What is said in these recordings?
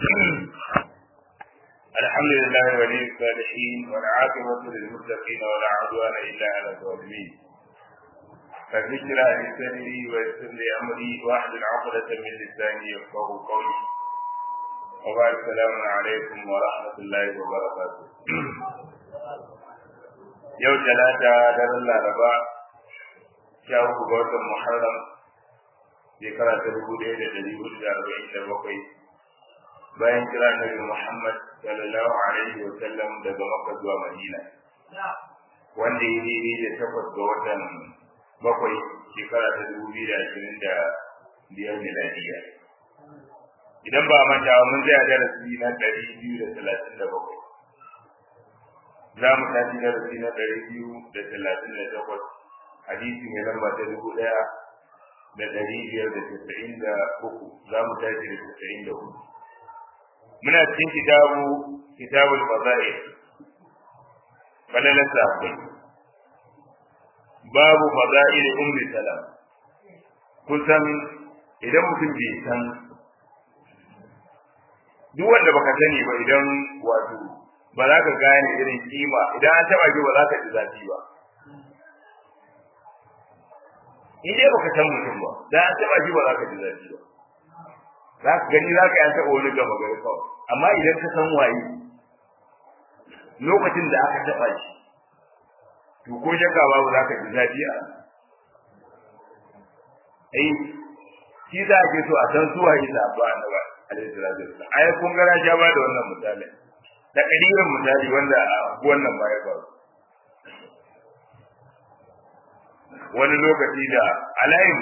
الحمد لله ولي الصالحين والعاقبة للمتقين ولا عدوان إلا على الظالمين فذكر لي صدري ويسر لي أمري واحلل عقدة من لساني يفقه قولي وبعد السلام عليكم ورحمة الله وبركاته يوم ثلاثة دار الله ربا شاء ga محرم shekara ta dubu ɗaya da ɗari hudu da arba'in da bakwai bayan kira nabi Muhammad sallallahu alaihi wa sallam daga Makka zuwa Madina wanda ya daidai da takwas ga watan bakwai shekara ta dubu biyu da ashirin da biyar miladiya idan ba manta mun tsaya darasi na ɗari biyu da talatin da bakwai za mu tafi darasi na ɗari biyu da talatin da takwas hadisi mai lamba ta dubu ɗaya da ɗari biyar da tasa'in da uku za mu tashi da tasa'in da hudu muna cikin kitabu kitabul fada'i falalar sahabbai babu fada'i da ummi salam kusan idan mutum bai san duk wanda baka sani ba idan wato ba za ka gane irin kima idan an taba ki ba za ka ji zafi ba in dai baka san mutum ba da an taba shi ba za ka ji zafi ba za ka gani za ka yi an taba wani gaba gari kawai amma idan ka san waye lokacin da aka taba shi to ko shakka babu za ka ji zafi a ai shi za a ke so a san suwa yi zaɓa a nawa alaihi salatu wasallam ai kun gara ja ba da wannan misali da ƙadirin misali wanda a wannan ba ya faru wani lokaci da alayin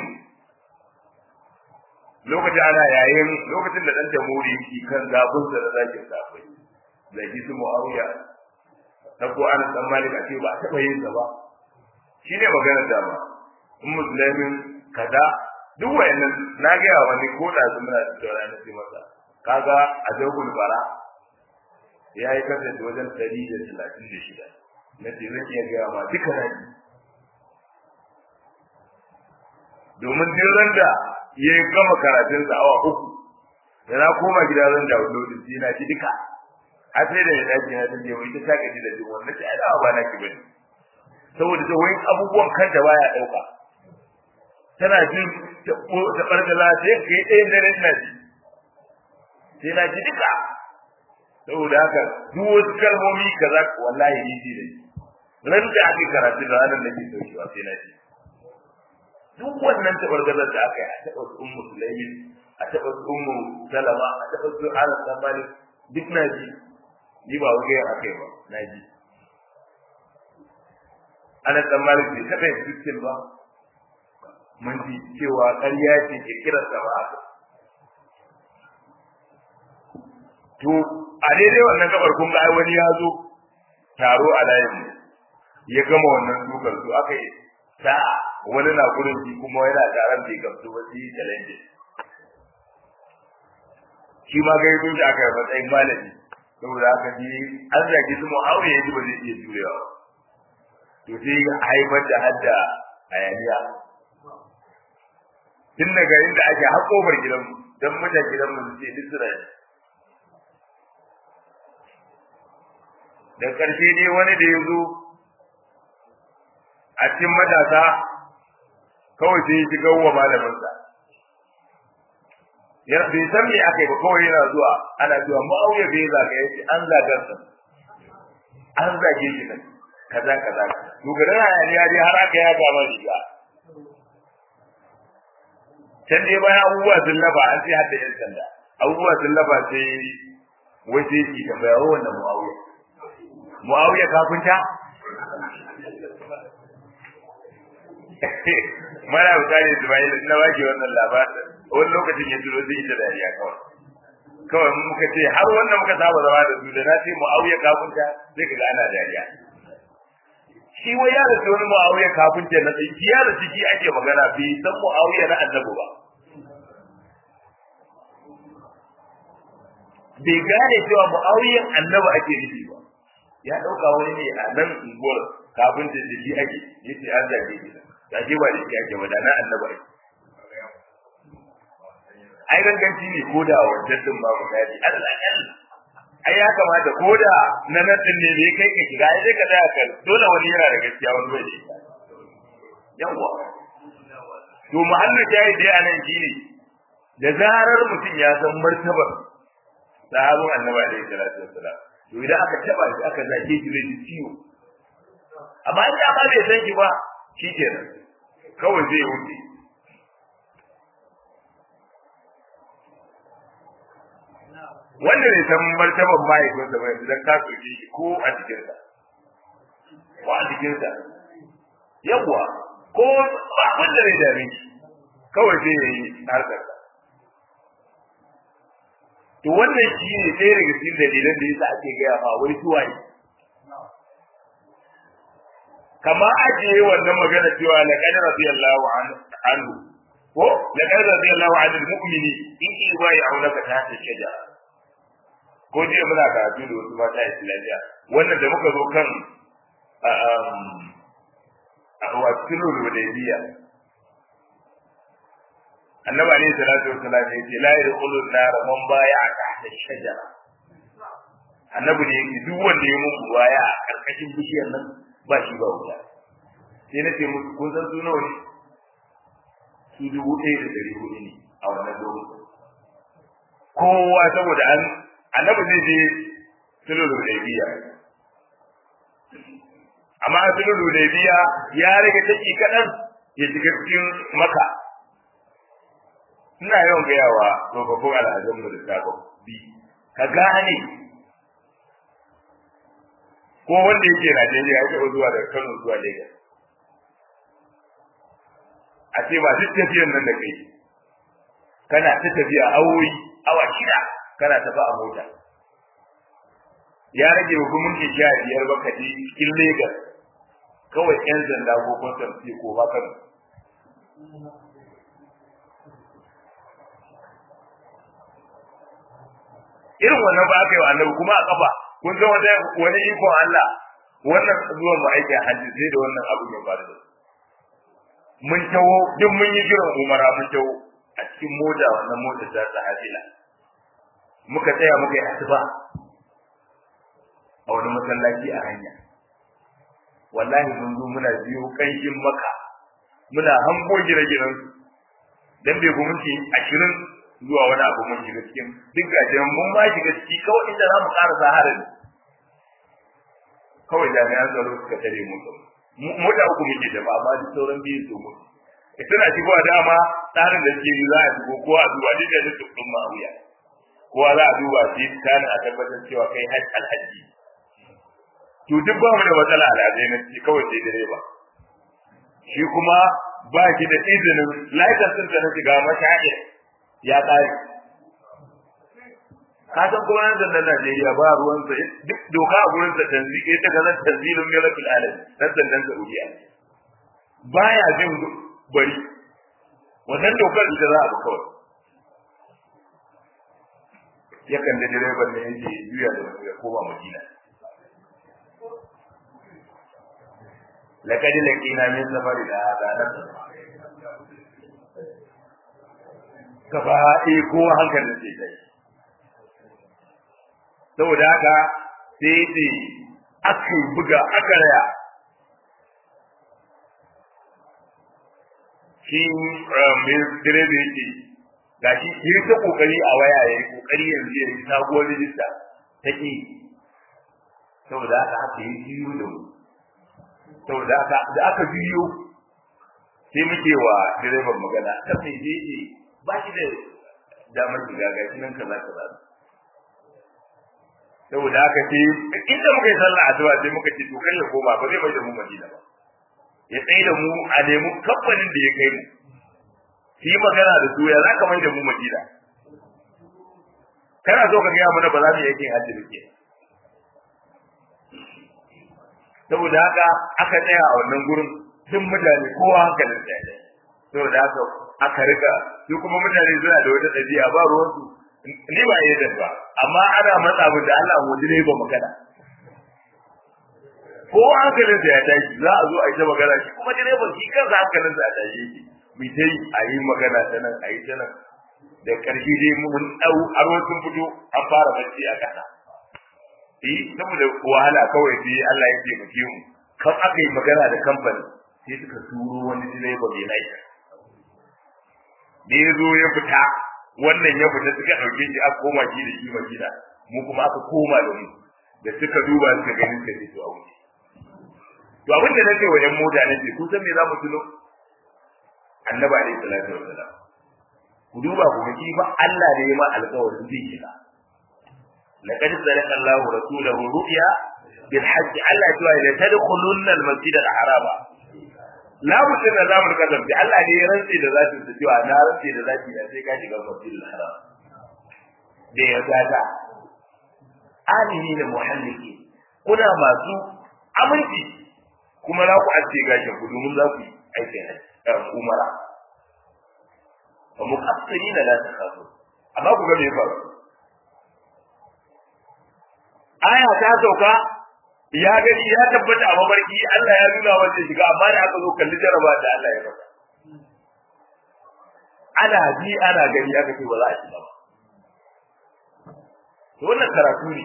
lokacin ana yayin lokacin da dan jamhuri ki kan zabun da zakin safai zaki su muawiya ta ko an san malik a ce ba taba yin sa ba shine maganar da ba in musulmin kaza duk wayannan na ga yawa wani ko da su muna da rana sai masa kaga a jawbul bara yayi kasance wajen 136 na ce zan iya ga ma duka rani domin duk da ya gama karatun sa awa uku da na koma gida zan da wani sai na ji duka a sai da ya dace na tace wai ta saka ji da jin wannan sai da ba na ki bane saboda ta wai abubuwan kanta baya dauka tana jin ta ta bargala sai kai ɗayan dare na ji sai na ji duka saboda haka duk wasu kalmomi kaza wallahi ni ji da ran da ake karatu da ranar nake saukewa sai na ji duk wannan tabargazar da aka yi a taɓa su ummu sulaimin a taɓa su ummu salama a taɓa su ana tsammani duk na ji ni ba wani yin aka yi ba na ji ana tsammani bai taɓa yin dukkan ba mun ji cewa ƙarya ce kirkirar sa ba haka to a daidai wannan gabar kun ga wani ya zo taro a layin ya gama wannan dukar su aka yi sa'a wani na gurin shi kuma yana taron bai gamsu ba shi challenge shi ma ga yanzu da aka yi matsayin malami saboda aka ji an zagi su mu'awiya yanzu ba zai iya jurewa to sai haifar da hadda hayaniya tun daga inda ake har kofar gidanmu don mutan gidanmu su ce duk suna da ƙarshe ne wani da ya zo a cikin matasa kawai sai ya shiga wa malaminsa ya bai san me aka yi ba kawai yana zuwa ana zuwa ma'auya bai zaga ya ce an zagar sa an zage shi nan kaza kaza to garin hayaniya dai har aka ya gama riga can dai bayan abubuwa sun lafa an sai hadda yan sanda abubuwa sun lafa sai wai sai ki tambaya wa wannan mu'awiya mu'awiya kafinta mara bukari Ismail na baki wannan labarin wani lokacin ya turo zai ita dariya kawai kawai mun muka ce har wannan muka saba zama da su da na ce mu'awiya kafinta sai kaga ana dariya shi wai ya rasu wani mu'awiya kafinta na tsinki ya rasu shi ake magana bai san mu'awiya na annabi ba bai gane cewa mu'awiyan annabi ake nufi ba ya dauka wani ne a nan unguwar kafinta da shi ake yace an zage shi da ba da shi ake wada na annabi ake ai ganganci ne ko da wajen din babu gadi Allah Allah ai ya kamata ko da na nan din ne kai ka shiga ai sai ka tsaya kan dole wani yana da gaskiya wani bai da ita yawa to muhallin jayi dai anan shine da zarar mutum ya san martabar sahabin annabi alaihi salatu wassalam to idan aka taba shi aka zage shi zai ji ciwo amma in ba bai san shi ba shikenan kawai zai wuce wanda ne san martaban mahaifinsa ba yanzu dan ka soke shi ko a cikinsa ko a cikinsa yawwa ko ba wanda ne dame shi kawai zai yi harkar to wannan shi ne ɗaya daga cikin dalilan da yasa ake gaya ma wai suwaye kama ajiye wannan magana cewa laqad radiyallahu anhu ko laqad radiyallahu anil mu'mini in yubayi'unaka tahta shajara ko jiya muna karatu da wasu mata islamiyya wannan da muka zo kan a sulhul hudaybiya annabi alayhi salatu wassalam ya ce la yadkhulun nar man baya tahta shajara annabi ne yake duk wanda ya mun baya a karkashin bishiyar nan ba shi ba wuta sai na ce musu kun san su nawa ne su dubu ɗaya da ɗari hudu ne a wannan lokacin kowa saboda an annabi zai je sulhul hudaybiya amma sulhul hudaybiya ya rage take kadan ya shiga cikin maka ina yawan gaya wa tsofaffin al'adun mu da sabon bi ka gane ko wanda yake Najeriya ya taɓa zuwa daga Kano zuwa Lagos a ce ba duk tafiyan nan da kai kana ta tafiya awoyi awa shida kana tafi a mota ya rage wa minti sha biyar ba ka je cikin Lagos kawai yan zanda ko kwastam sai ko ba kan irin wannan ba aka yi wa annabi kuma a kafa kun ga wata wani ikon Allah wannan zuwan mu aiki a hajji sai da wannan abu ya faru da mun tawo duk mun yi jiran umara mun tawo a cikin mota wannan mota ta sahila muka tsaya muka yi asuba a wani masallaci a hanya wallahi mun zo muna biyo kanshin maka muna hango gire-giren dan bai ku minti ashirin zuwa wani abu mun shiga cikin duk gajiyar mun ma shiga ciki kawai inda za mu ƙara saharar kawai jami'an tsaro suka tare mu mota uku muke da ba amma duk sauran biyu su mutu tana shigowa dama tsarin da suke yi za a shigo ko a duba duk da duk ɗin ma'auya kowa za a duba shi kana a tabbatar cewa kai hajj alhaji to duk ba mu da matsala alhazai na ci kawai sai direba shi kuma ba shi da izinin laikar sun na shiga mashahir ya ƙare ka san kuma nan zannan Najeriya ba ruwan sa duk doka a gurin sa tanzi ita ga nan tanzilun milakul alam nan zannan Saudiya baya jin bari wannan dokar ita za a bi kawai yakan da direban da yake juya da ya koma Madina laqad laqina min safari da hada nan gaba ɗaya ko hankalin sai kai saboda haka sai ce aka buga aka raya shi mai direba yake ga shi yi ta kokari a waya ya yi kokari yanzu ya yi sabuwar rijista ta ƙi saboda haka aka yi jiyo da mu saboda haka da aka jiyo sai muke wa direban magana kan mai je ce ba shi da damar shiga ga shi nan kaza kaza saboda haka sai inda muka yi sallah asuba sai muka ce to kai ya koma ba zai mai da mu Madina ba ya tsaye da mu a nemi kamfanin da ya kai mu shi magana da su ya za ka mai da mu Madina kana so ka gaya mana ba za mu yi aikin hajji da ke saboda haka aka tsaya a wannan gurin duk mutane kowa hankalin sa ya saboda haka aka riga su kuma mutane suna da wata ɗabi'a ba ruwansu ni ba yi ba amma ana matsa min da Allah mu ne ba magana ko hankalin sa ya tashi za a zo a yi ta magana shi kuma direban shi kansa hankalin sa ya tashi yake mu dai a yi magana ta nan a yi ta nan da ƙarshe dai mun ɗau aro sun fito an fara bacci a ƙasa eh saboda wahala kawai sai Allah ya taimake mu kan aka yi magana da kamfani sai suka turo wani direba mai lafiya da ya zo ya fita wannan ya fita suka ɗauke shi aka koma shi da shi madina mu kuma aka koma da mu da suka duba suka gani suka ce to a wuce to abin da nake wa ƴan mota nake kun san me za mu tuno annabi alaihi salatu wassalam ku duba ku ga ba Allah ne ya ma alƙawarin zai shiga laqad sadaqa Allahu rasulahu ru'ya bil hajj Allah ya ce la tadkhulunna al masjid al harama la mutum da zamu kasance Allah ne ya rantsi da zati da cewa na rantsi da zati da sai ka shiga masjid al haram da ya gada amini da muhalliki kuna masu aminci kuma za ku aske gashin ku domin za ku yi aikin umara wa muqassirina la takhafu amma ku ga me faru aya ta sauka ya gani ya tabbata a mabarki Allah ya nuna wa zai shiga amma da aka zo kalli jaraba da Allah ya faɗa ana ji ana gani aka ce ba za a shiga ba to wannan karatu ne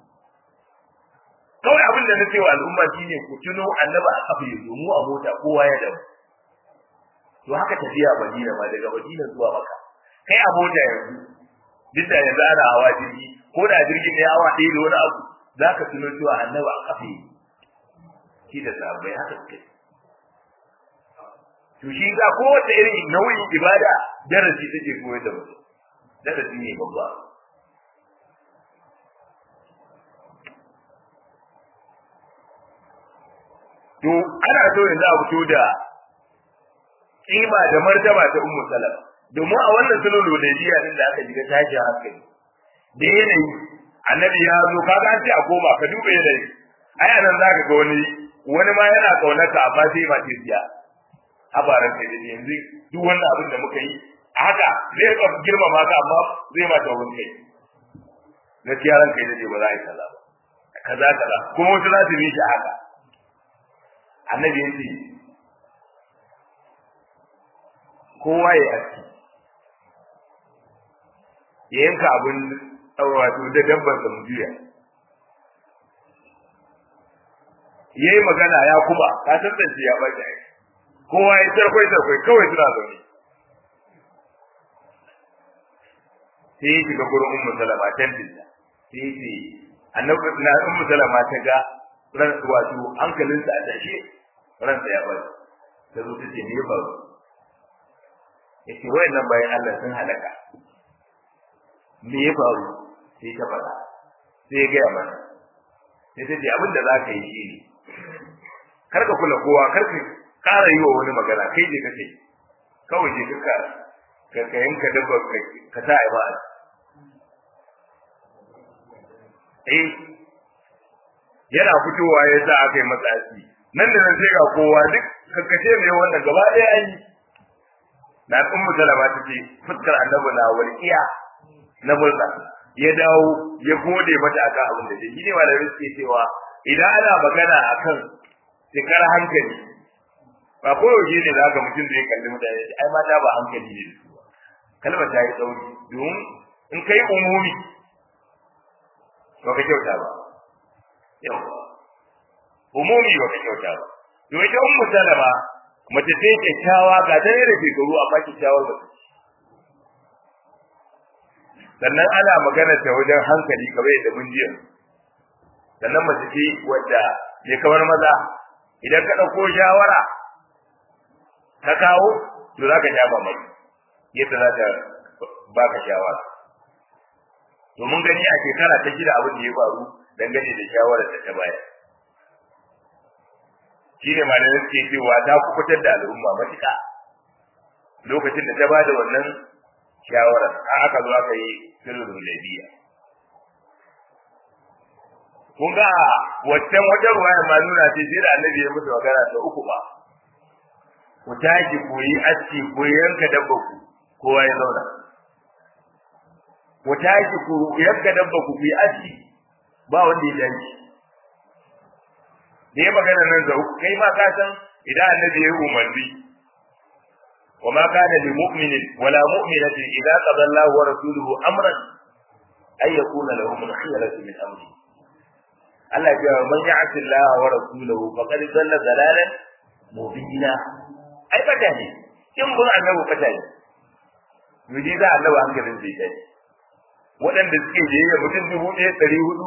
kawai abin da na ce wa al'umma shine ku tuno annaba a kafa ya zo mu a mota kowa ya dawo to haka tafiya Madina ma daga Madina zuwa Makka kai a mota yanzu duk da yanzu ana hawa jirgi ko da jirgin ya awa ɗaya da wani abu za ka tuno cewa annabi a kafa yi shi da sahabbai haka suke to shi ga kowace irin nau'in ibada darasi take koyar da mutum darasi ne babba to ana so yanzu a fito da kima da martaba ta ummu salama domin a wannan sulhul hudaybiya din da aka shiga tashi hankali da yanayi annabi ya zo kaga an ce a koma ka duba yanayi ai anan zaka ga wani wani ma yana kaunarka amma sai ma ce siya habaran kai da yanzu duk wannan abin da muka yi haka zai ka girmama ka amma zai ma tawon kai gaskiya ran kai da ba za a yi kaza ba kaza kaza kuma wasu za su yi shi haka annabi ya ce kowa ya aski ya yanka abin wato da dabbar da mujiya ya yi magana ya kuma ka tantance ya bace ai kowa ya tarkwai tarkwai kawai suna zaune sai ya shiga gurin ummu salama tantinta sai ya ce annabi na ummu salama ta ga ran wato hankalinsa a tashe ransa ya bari ta zo ta ce me ya faru ya ce wayannan bayan Allah sun halaka me ya faru sai ta faɗa sai ya gaya mana sai ta ce abin da za ka yi shi ne kar ka kula kowa kar ka ƙara yi wa wani magana kai je kake kawai je ka ka ka yanka dabba ka sa a ba eh yana fitowa ya sa aka yi masa asiri nan da nan sai ga kowa duk kakkace mai wannan gaba ɗaya an yi na ummu salama ta ce fuskar annabi na walƙiya na murna ya dawo ya gode mata akan abin da shi ne ma da suke cewa idan ana magana akan cikar hankali ba ko yaushe ne za ka mutum da ya kalli mutane ya ai mata ba hankali ne da su ba kalmar ta yi tsauri domin in kai umumi ba ka kyauta ba yawa umumi ba ka kyauta ba to ita ummu salama mace ce kyakkyawa ga ta da shekaru amma kyakkyawar ba sannan ana magana ta wajen hankali kamar yadda mun jiya sannan mace ce wadda ne kamar maza idan ka ɗauko shawara ka kawo to za ka sha mamaki yadda za ta baka shawara to mun gani a shekara ta shida abin da ya faru dangane da shawarar da ta bayar shi ne malamai suke cewa ta kubutar da al'umma matuƙa lokacin da ta ba da wannan shawarar a aka zo aka yi sirrin labiya kun ga waccan wajen ruwaya ma nuna ce sai da annabi ya musu magana ta uku ba ku tashi ku yi aski ku yanka dabba ku kowa ya zauna ku tashi ku yanka dabba ku ku yi aski ba wanda ya tashi da ya magana nan da kai ma ka san idan annabi ya yi umarni وما كان لمؤمن ولا مؤمنة إذا قضى الله ورسوله أمرا أن يكون لهم الخيرة من أمره Allah ya man ya'ti Allah wa rasulahu faqad dalla dalalan mubina ai fata ne in bin annabi fata ne miji za annabi hankalin zai kai waɗanda suke jiyayya mutum dubu ɗaya ɗari hudu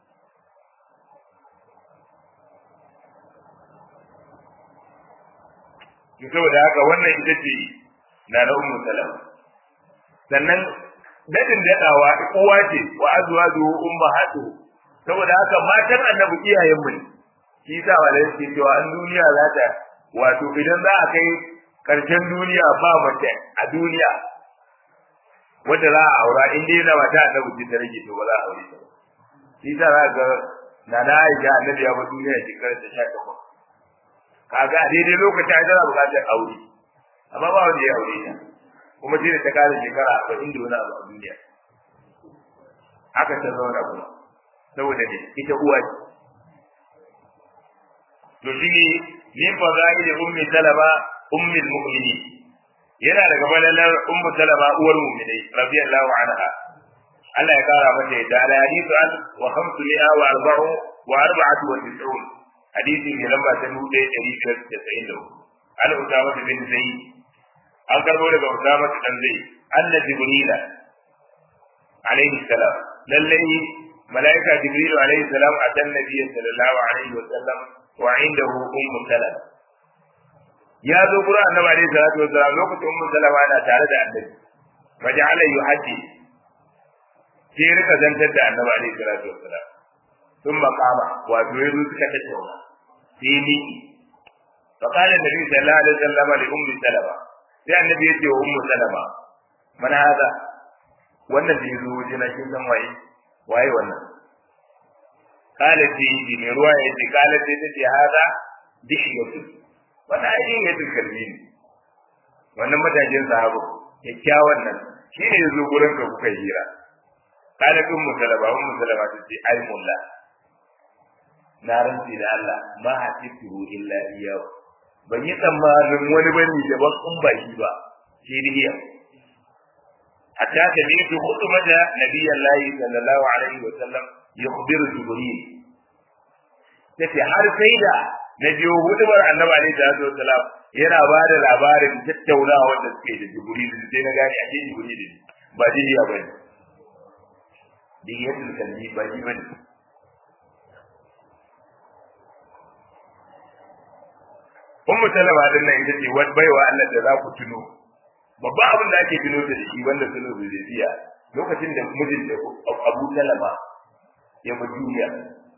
ki saboda haka wannan ita ce na na ummu salama sannan dadin daɗawa uwa ce wa azwajuhu ummahatuhu saboda haka matan annabi iyayen mu ne shi yasa wala yake cewa an duniya za ta wato idan za a kai karshen duniya ba mace a duniya wanda za a aura in dai na mata annabi ce ta rage to ba za a aure ta shi yasa za ga na na Aisha annabi ya bar duniya shekarar ta 18 kaga a daidai lokacin ai tana buƙatar aure amma ba wanda ya aure ta kuma shi da ta kare shekara 40 da wani abu a duniya haka ta zauna kuma saboda ne ita uwa ce to shi ne min fadaili ummi salama ummi almu'mini yana daga balalar ummu salama uwar mu'minai radiyallahu anha Allah ya kara mata da ala hadithu an wa khamsu mi'a wa arba'u wa arba'atu wa tis'un hadisi ne lamba ta dubu ɗaya ɗari biyar da tasa'in da hudu an usama bin zaid an karbo daga usama dan zaid anna jibrila alaihi salam lallai ملائكة جبريل عليه السلام أتى النبي صلى الله عليه وسلم وعنده أم سلمة يا ذكر النبي عليه الصلاة والسلام لو كنت أم سلمة أنا تعالى النبي فجعل يحدي في ركة زنتد النبي عليه الصلاة والسلام ثم قام وأدوير سكتة في ميكي فقال النبي صلى الله عليه وسلم لأم سلمة sai annabi ya ce wa ummu salama man hada wannan da yazo wajena kin san waye waye wannan kala ce yi mai ruwa ya ce kala ce ta ce haza dishiyatu wannan ai yin yadda kalbi ne wannan matashin sahabu kyakkyawan nan shi ne ya zo gurin ka kuka hira kala kun musalama un musalama ta ce ai mulla na rantsi da Allah ma hasibtu illa iyahu ban yi tsammanin wani bane daban in ba shi ba shi ne حتى سمعت خطبة نبي الله صلى الله عليه وسلم يخبر جبريل tace har sai da na biyo hudubar annabi alaihi salatu wasalam yana ba da labarin tattaunawa da suke da jibril sai na gane ake jibril ba diya bane diyatul kalbi ba ji bane ummu salama din nan ita ce wani baiwa Allah da za ku tuno babban abin da ake tuno da shi wanda sunan zuriya lokacin da mijin da Abu Salama ya bi duniya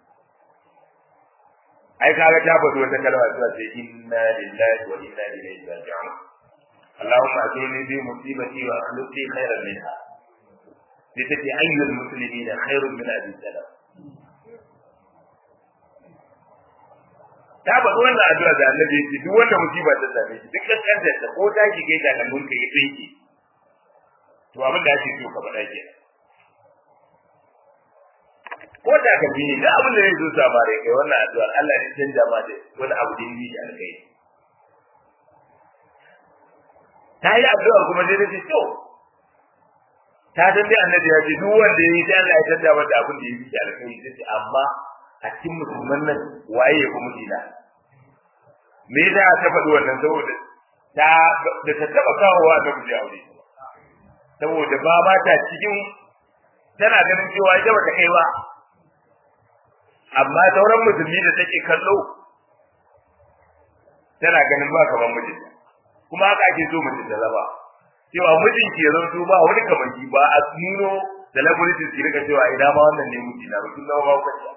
ai kaga ta faɗi wata kalma ta ce inna lillahi wa inna ilaihi raji'un Allahumma ajurni bi musibati wa akhlifni khairan minha sai ta ce ayyul muslimina khairun min abi salam ta faɗi wannan addu'a da annabi ya ce duk wanda musiba ta same shi duk kankan da ko ta shige ta kan mun kai tsinki to abin da ake so ka faɗa ke ko da ka bi da abin da zai zo sabare kai wannan addu'a Allah ya canja ma da wani abu da yi da alkai ta yi addu'a kuma dai ce to ta san dai annabi ya ce duk wanda ya yi sai Allah ya canja mata abin da ya yi da alkai sai amma a cikin musulman nan waye ya kuma dina me yasa ta faɗi wannan saboda ta da ta taba kawowa ta kuje aure saboda ba ba ta cikin tana ganin cewa ita bata kai ba amma sauran musulmi da take kallo tana ganin ba kaman mijinta kuma haka ake so mutum da zaba cewa mijin ke zanto ba wani kamanki ba a nuno da labarin su rika cewa ina ma wannan ne mijina ba kin zama ba kwanciya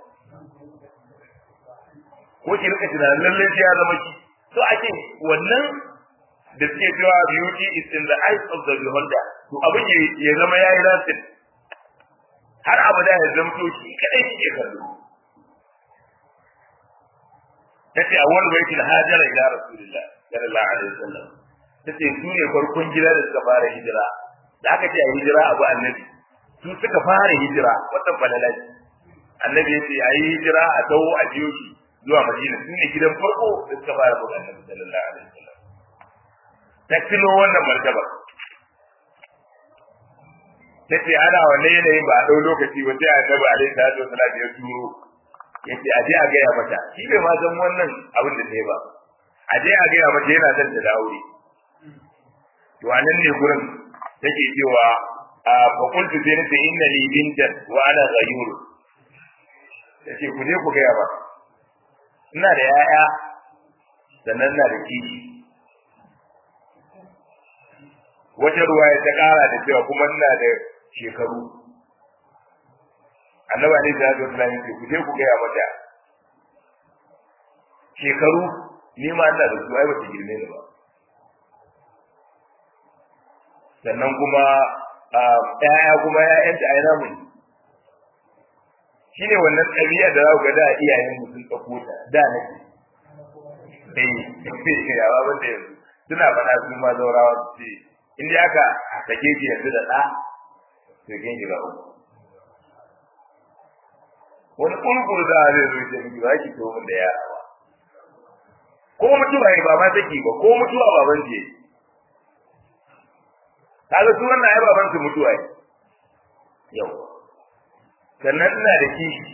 ko ki rika tunanin lallai sai ya zama ki to ake wannan da suke cewa beauty is in the eyes of the beholder to abin ya zama ya yi rasin har abada ya zamto shi kadai kike kallo tace awwal baitul hajara ila rasulillah sallallahu alaihi wasallam tace su ne farkon gida da suka fara hijira da aka ce a hijira abu annabi su suka fara hijira wannan balalaci annabi ya ce a yi hijira a dawo a biyo shi zuwa Madina su ne gidan farko da suka fara buga Annabi sallallahu alaihi wasallam ta tuno wannan martaba ta ce ana wanne yanayin ba a ɗau lokaci ba sai annabi alaihi salatu wasalam ya turo ya ce aje a gaya mata shi bai ma san wannan abin da ta yi ba aje a gaya mata yana son ta dawo to a nan ne gurin take cewa a fakultu sai nace inna li bintan wa ana ghayur tace ku je ku gaya ba ina da yaya sannan na da kishi wata ruwaya ta kara da cewa kuma ina da shekaru annabi ne da zo tunani ce ku je ku gaya mata shekaru ni ma ina da su ai ba ta girme ni ba sannan kuma ƴaƴa kuma ƴaƴanta ai namu ne shine wannan ɗabi'a da za ku ga da iyayen mu sun ɗauko ta da nake eh ya ba da yanzu suna faɗa su ma zaurawa su ce in dai aka sake ki yanzu da ɗa to kin shiga uku wani kurkuru da zai zo ce miki ba ki to mun da yara ba ko mutuwa ne ba ma saki ba ko mutuwa baban ce kaga su wannan ai baban su mutuwa ne yau sannan ina da kishi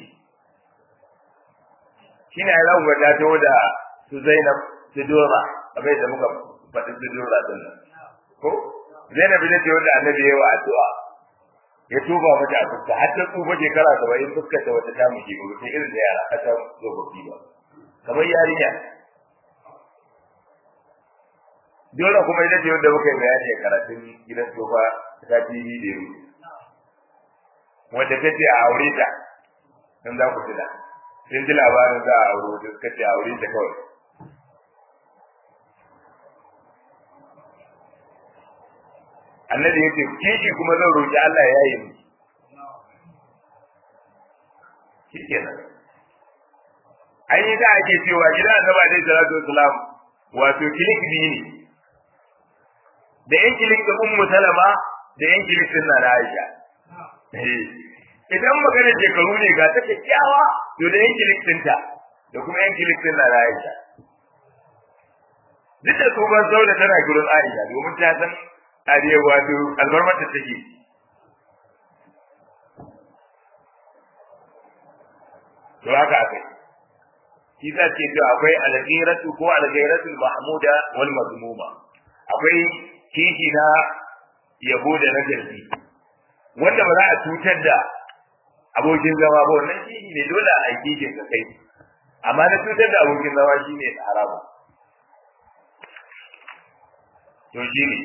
shine ai zaku ga ta tawo da su Zainab su Dora abai da muka faɗi su Dora din nan ko Zainab ita ce wanda Annabi ya yi wa addu'a ya tuba mata a fuska har ta tsufa shekara saba'in fuskar ta wata ta muke ba sai irin da yara aka zo ba ba kamar yarinya dole kuma ita ce wanda muka yi bayani a karatun gidan sofa ta TV da yau wanda ta ce a aure ta dan za ku tuna sun ji labarin za a aure wata suka ce a aure ta kawai annabi ya ce kishi kuma zan roƙi Allah ya yi mu shi kenan an yi da ake cewa gidan annabi alaihi salatu wasalam wato kilik biyu ne da yan kilik da ummu salama da yan kilik din na Aisha idan magana shekaru ne ga ta kyakkyawa to da yan kilik ɗinta da kuma yan kilik din na Aisha duk da tsohon sauda tana gurin Aisha domin ta san ariya wato albarmar da take to haka akai shi za ce to akwai alghairatu ko alghairatu mahmuda wal mazmuma akwai kishi na yabo da na garbi wanda ba za a cutar da abokin zama ba wannan kishi ne dole a yi kishin ka kai amma na cutar da abokin zama shine haramu to shi ne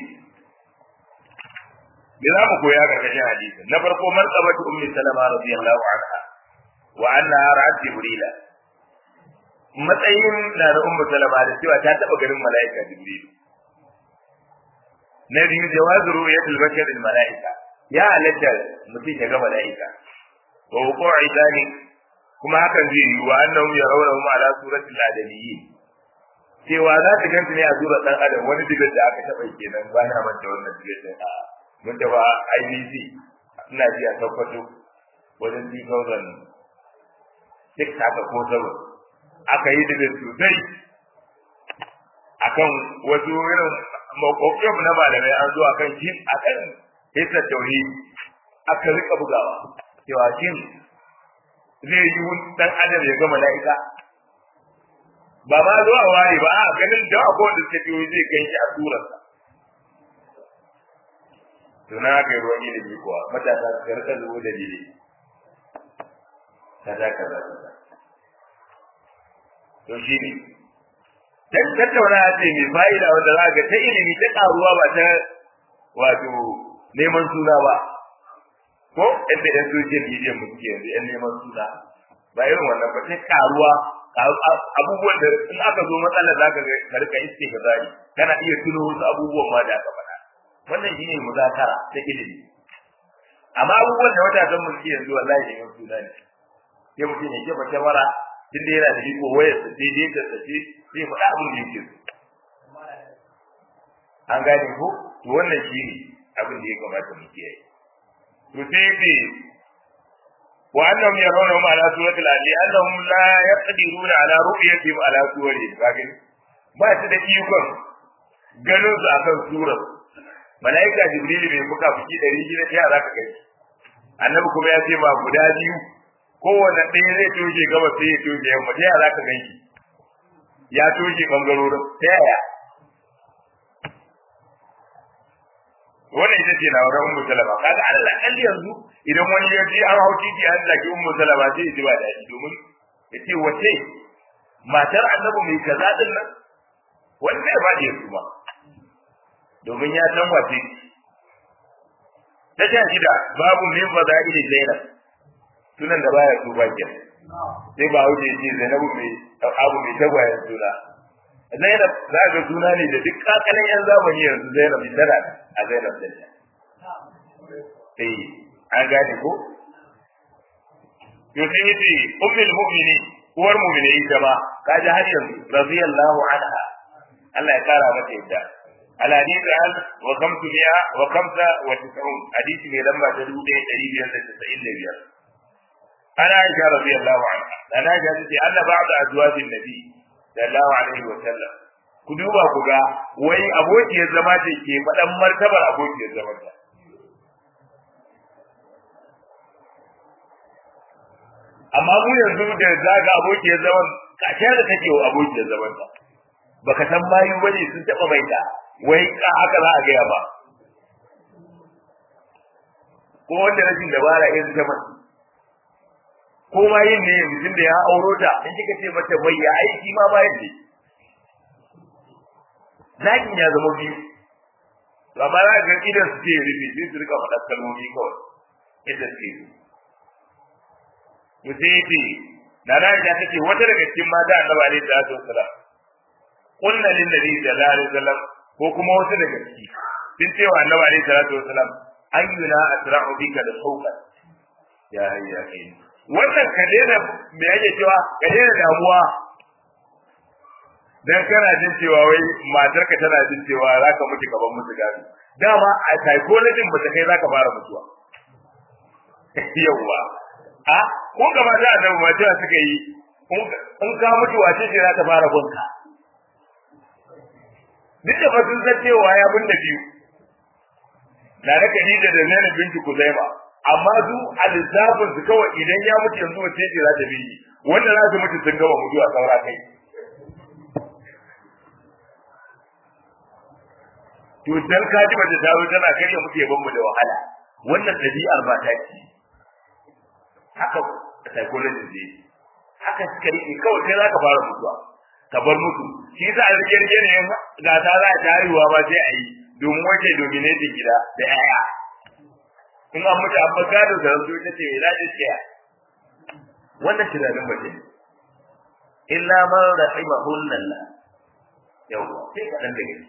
me za mu koya karkashin hadisin na farko martabatu ummi salama radiyallahu anha wa annaha ra'at jibrila matsayin na da ummu salama da cewa ta taba ganin mala'ika jibril na biyu jawazu ru'yatul bashar al mala'ika ya halatta mutum ya ga mala'ika wa wuqu'i dhalik kuma hakan zai yi wa annahum yarawnahu ala suratil adamiyyin cewa za ta ganta ne a surar dan adam wani digar da aka taba kenan ba na manta wannan digar din a mun da ba IBC ina ji a tabbato wajen 2000 duk haka ko sabo aka yi da sosai akan wasu irin makwabcin na malamai an zo akan shi akan hisa tauri aka rika bugawa cewa shin zai yi dan adam ya ga mala'ika ba ma zo a ware ba a ganin da akwai wanda suka biyo zai gan shi a surarsa to na aka yi ruwan ilimi kuwa matasa su karka zuwa da dile kaza kaza kaza to shi ne dan tattauna ce mai fa'ida wanda za ga ta ilimi ta karuwa ba ta wato neman suna ba ko inda yan social media mu suke yanzu yan neman suna ba irin wannan ba ta karuwa abubuwan da in aka zo matsalar zaka ga ka rika iske ka zari kana iya tuno wasu abubuwan ma da aka faɗa wannan shine muzakara ta ilimi amma abubuwan da matasan mu suke yanzu wallahi neman suna ne sai mutum ya jefa kyamara tun da yana da iko wayar sa daidai da sace sai faɗa abin da yake so an gane ko to wannan shine abin da ya kamata mu kiyaye to sai ce وأنهم يرونهم على سورة الأهل أنهم لا يقدرون على رؤيتهم على سورهم لكن ما تدقيقهم ganin su akan surar malaika jibril bai fuka fuki ɗari shida ta za ka gani annabi kuma ya ce ba guda biyu kowane ɗaya zai toje gaba sai ya toje yamma ta za ka gani ya toje bangarorin ta yaya wannan ita ce labaran ummu salama kaga Allah kalli yanzu idan wani ya ji an hau titi an zaki ummu salama sai ya ji ba daɗi domin ya ce wace matar annabi mai kaza din nan wanda ya bada ya ba domin ya san wace ta sha shida babu min fada'ili zainab sunan da baya su ba ke sai ba wuce ce zainabu mai abu mai tagwayen suna zainab za ga suna ne da duk kakalin yan zamani yanzu zainab tana a zainab din eh an gane ko to sai yace ummul mu'minin uwar mu'mini ita ma kaji har yanzu radiyallahu anha Allah ya kara mata yadda al hadith al wa khamsu mi'a wa khamsa wa tis'un hadisi ne lamba ta dubu ɗaya ɗari biyar da tasa'in da biyar ana aisha radiyallahu anha ana aisha tace Allah ba'da azwajin nabi sallallahu alaihi wa sallam ku duba ku ga wai abokiyar zama ce ke faɗan martabar abokiyar zama ta amma mu yanzu da zaga abokiyar zaman kashe da take wa abokiyar zaman ta baka san bayu bane sun taba mai ta wai ka haka za a gaya ba ko wanda rashin dabara irin ta mace ko ma yin ne mutum da ya auro ta in kika ce mata bai ya aiki ma bayan ne zakin ya zama biyu amma za ga idan su ce rufe sai su rika faɗa kalmomi kawai yadda suke yi to sai yace da na da take wata daga cikin mata annabi alaihi salatu wassalam kunna lin nabi sallallahu alaihi wasallam ko kuma wata daga ciki sun ce wa annabi alaihi salatu wassalam ayyuna asra'u bika da sauka ya hayya kai wannan ka daina me yake cewa ka daina damuwa dan kana jin cewa wai matarka tana jin cewa zaka mutu gaban mutu gado dama a psychology ba ta kai zaka fara mutuwa yawwa a ko gaba da annabi ma cewa suka yi in ka mutu wace ce za ta fara gunka duk da fasin san cewa ya bin da biyu na da Khadija da Zainab binti Kuzaima amma su a lissafin su kawai idan ya mutu yanzu wace ce za ta bi wanda za su mutu sun gama mutuwa saura kai to dan ka ji mace ta zo tana karya mutu ya mu da wahala wannan ɗabi'ar ba ta ce haka psychology ne haka suka rike kawai sai zaka fara mutuwa ka bar mutu shi yasa a rike rike ne ga ta za ta haihuwa ba sai a yi domin wace dominating gida da yaya in an mutu an gado da ranzu ita ce za ta tsaya wannan tunanin mace ne illa man rahimahullah yau sai ka dan daga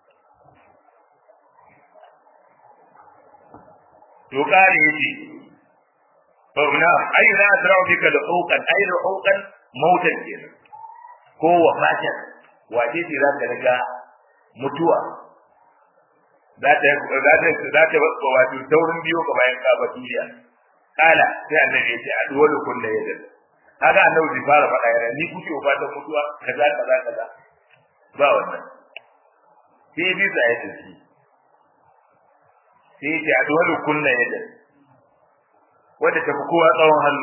to kare yace نعم أي لا أسرع بك لحوقا أي لحوقا موتا كينا ko wafatan wace ce za ta riga mutuwa za ta za ta za ta wato taurin biyo ka bayan ka duniya kala sai annabi ya ce adwalu kullu yadin kaga annabi bai fara faɗa yana ni kuke wafatan mutuwa kaza kaza kaza ba wannan sai bi sa ya tafi sai ya ce adwalu kullu yadin wadda tafi kowa tsawon hannu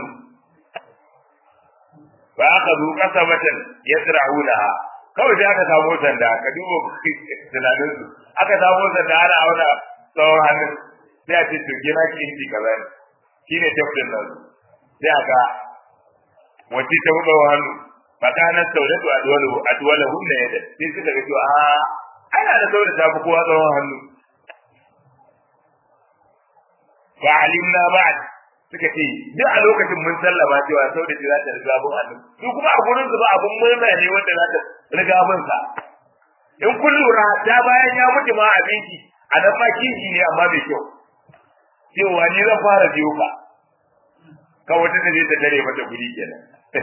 ba aka zo kasabatan yasra'unaha kawai sai aka samu sanda ka duba tunanin su aka samu sanda ana auna tsawon hannu sai a ce to gina ki inci kaza ne shine tafsirin nan sai aka wacce ta tsawon hannu fakana saudatu adwalu adwalahu ne yadda sai suka ga cewa a ana da saudata ta fi kowa tsawon hannu fa alimna ba'd suka ce duk a lokacin mun sallama cewa sau da za ta riga bin annabi su kuma a gurin su ba abun murna ne wanda za ta riga bin sa in kun lura ta bayan ya mutu ma abinci a nan ma kinki ne amma bai kyau cewa ni zan fara biyo ka ka wata ta je ta tare mata guri kenan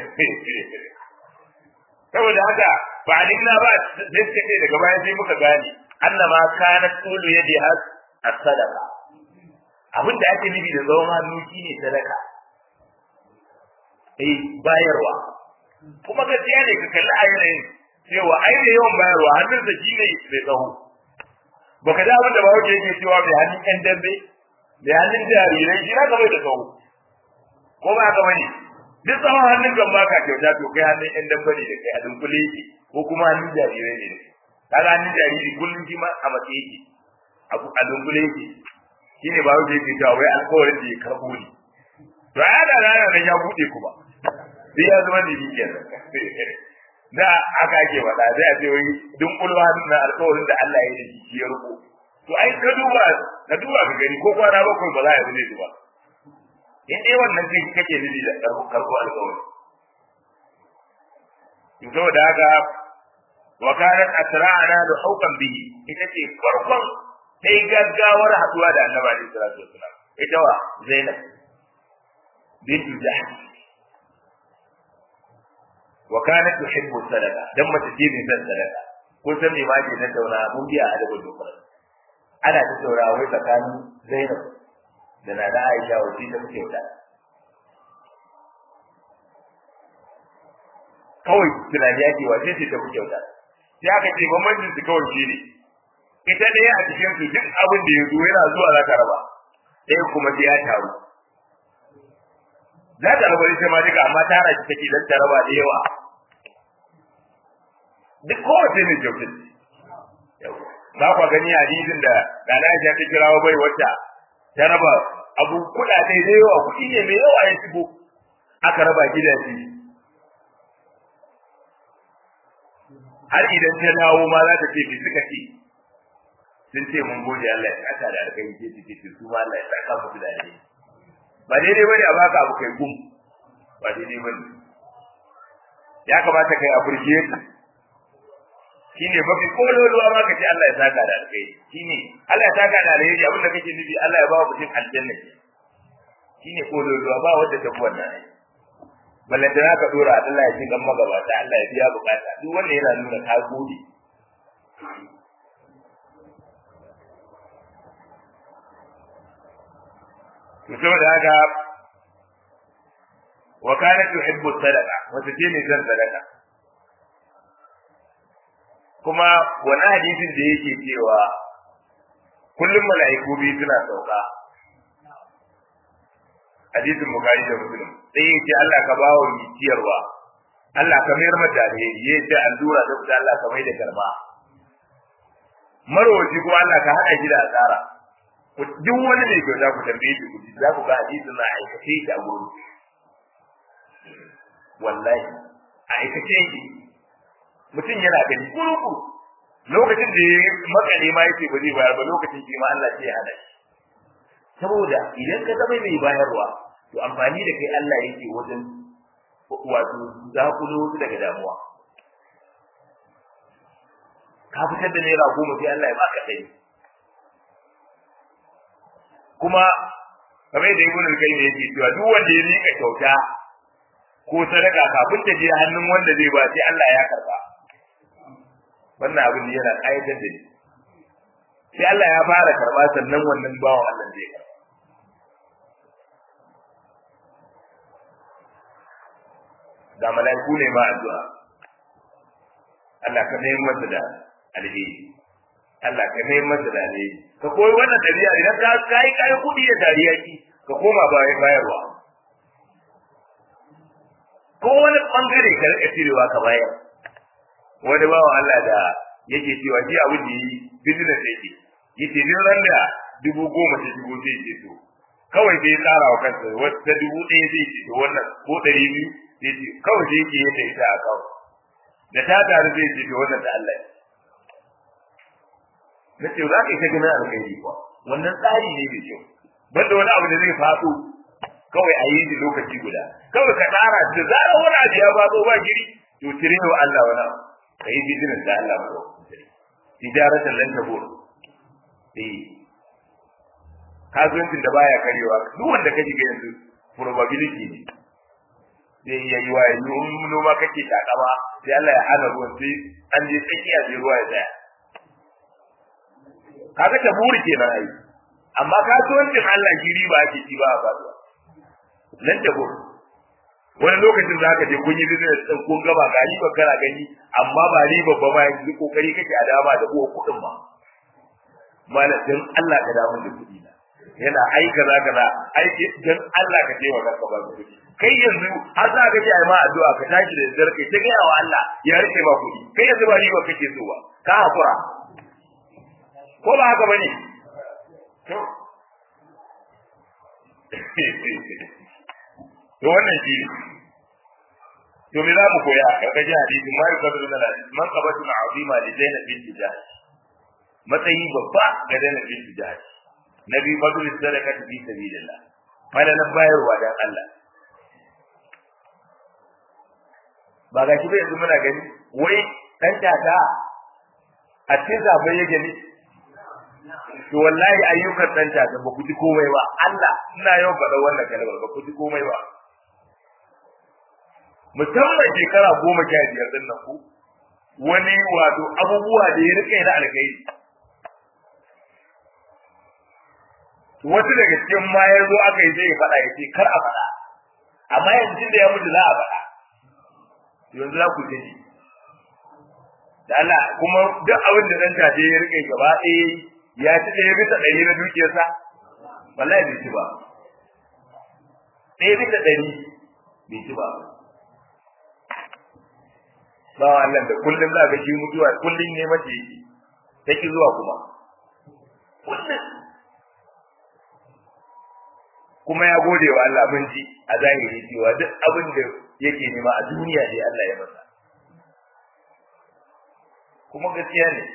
saboda haka ba alimna ba da suka ce daga baya sai muka gane annama kana tulu yadi has as-sadaqa abin da ake nufi da tsawon hannu shine sadaka eh bayarwa kuma gaskiya ne ka kalli a yanayin cewa ai da yawan bayarwa hannun da shi ne mai tsawo baka da abin da ba wuce yake cewa mai hannun ƴan dambe mai hannun jarirai shi na bai da tsawo ko ba ka bane duk tsawon hannun kan baka kyauta to kai hannun ƴan dambe ne da kai a dunkule yake ko kuma hannun jarirai ne da kai kaga hannun jariri kullum shi ma a matsayi yake a dunkule yake shi ne ba wuce yake cewa wai alkawarin da ya karɓo ne to a yada rana nan ya buɗe kuma sai ya zama da shi kenan da aka ake faɗa sai a ce wai dunkulwa na alkawarin da Allah ya yi da shi ya ruko to ai ka duba ka duba ka gani ko kwana bakwai ba za a yi zai ba in dai wannan kai kake nufi da karɓo alkawari to saboda haka wa kanat asra'ana da haukan bihi ita ce farkon sai gaggawar haduwa da annabi alaihi salatu wasalam ita wa zainab bintu jahsh wa kanat tuhibbu sadaqa dan mace ce mai son sadaqa ko san me ma ke na tauna mun biya adabul dukkan ana ta taura wai tsakanin zainab da na da aisha wace ta fi kyauta kawai tunani yake wace ce ta fi kyauta sai aka ce bambancin su kawai shi ne ita ɗaya a cikin su duk abin da ya zo yana zuwa za ta raba ɗaya kuma sai ya taru za ta raba ita ma duka amma tara shi take dan ta raba da yawa duk kowace mai kyautar za ku gani hadisin da da Aisha ta kirawo bai wata ta raba abu kuɗaɗe da yawa kuɗi ne mai yawa ya shigo aka raba gidaje har idan ta dawo ma za ta ce me suka ce sun ce mun gode Allah ya saka da alkai ce ce ce su ma Allah ya saka musu da alkai ba daidai bane a baka abu kai gum ba daidai bane ya kamata kai appreciate shine mafi kololuwa ma kace Allah ya saka da alkai shine Allah ya saka da alkai abin da kake nufi Allah ya ba wa mutum aljanna shine kololuwa ba wanda ta wannan balle da ka dora Allah ya ji gan magabata Allah ya biya bukata duk wanda yana nuna ka gode to saboda haka wa kanat tuhibbu sadaqa wata ce ne zan sadaqa kuma wani hadisin da yake cewa kullum mala'iku biyu suna sauka hadisin bukari da muslim sai yace Allah ka ba wa ciyarwa Allah ka mayar mata alheri yace allura da fita Allah ka mai da garma marwaci kuma Allah ka hada shi da asara duk wani mai kyauta ku tambaye shi ku za ku ga hadisin na aikace shi a gurin wallahi a aikace shi mutum yana gani kuruku lokacin da ya makale ma yake ba zai bayar ba lokacin shi ma Allah sai ya hada shi saboda idan ka zama mai bayarwa to amfani da kai Allah yake wajen wato zakulo wasu daga damuwa ka fitar da naira goma sai Allah ya baka ɗari kuma kamar da ibn al-qayyim yake cewa duk wanda ya rika kyauta ko sadaka kafin ta je hannun wanda zai ba sai Allah ya karba wannan abin yana ƙayatar da ni sai Allah ya fara karba sannan wannan bawan Allah zai karba da mala'iku ne ma addu'a Allah ka mai masa da alheri Allah ka mai masa da alheri ka koyi wannan dabi'a idan ka kai kai kudi da dariya ki ka koma bayan bayarwa ko wani bangare ka rika cirewa ka bayar wani bawa Allah da yake cewa shi abin da yi business yake yace ni ran da dubu goma ta dubu zai ce to kawai sai tsara wa kansa wata dubu ɗaya zai ce to wannan ko ɗari biyu zai ce kawai sai yake yadda ita a kawai da ta taru zai ce to wannan da Allah na ce za ka yi ta ganin alkhairi kuwa wannan tsari ne mai kyau banda wani abu da zai faɗo kawai a yi shi lokaci guda kawai ka tsara da zarar wani abu ya faɗo ba giri to cire wa Allah wani abu ka yi business da Allah ba tijaratan lan tabur eh kasuwancin da baya karewa duk wanda ka shiga yanzu probability ne zai iya yi wa yanzu in noma kake takama sai Allah ya hana ruwan sai an je tsakiya sai ruwa ya tsaya kaga ta buri kenan ai amma kasuwancin Allah shi riba ake ci ba a faduwa nan ta buri wani lokacin za ka je kun yi business din kun gaba ga riba kana gani amma ba riba ba ma yanzu kokari kake a dama da uwa kuɗin ma malam dan Allah ka damu da kuɗi na yana ai kaza kaza ai dan Allah ka je wa ka ba kuɗi kai yanzu har za ka ji ai ma addu'a ka tashi da dare kai ta ga wa Allah ya rike ba kuɗi kai yanzu ba riba kake so ba ka hakura ko ba haka bane to to wannan shi ne to me za mu koya a karkashin hadisi ma yi kwadu da hadisi man qabatu azima li zainab bint jahsh matsayi babba ga zainab bint jahsh nabi fadl sadaka fi sabilillah falalan bayarwa dan Allah ba ga shi ba yanzu muna gani wai dan tata a cikin zabai ya gani to wallahi ayyukan dan tata ba ku ji komai ba Allah ina yau faɗa wannan kalmar ba ku ji komai ba musamman shekara goma sha biyar din nan ku wani wato abubuwa da ya rike na alkhairi wasu daga cikin ma ya zo aka yi zai faɗa ya ce kar a faɗa amma yanzu da ya mutu za a faɗa yanzu za ku ji da Allah kuma duk abin da dan tace ya rike gaba ɗaya ya ci ɗaya bisa ɗari na dukiyarsa wallahi bai ci ba ɗaya bisa ɗari bai ci ba ba Allah da kullum za ga shi mutuwa kullum ne mace yake take zuwa kuma kullum kuma ya gode wa Allah mun ji a zahiri cewa duk abin da yake nema a duniya ne Allah ya masa kuma gaskiya ne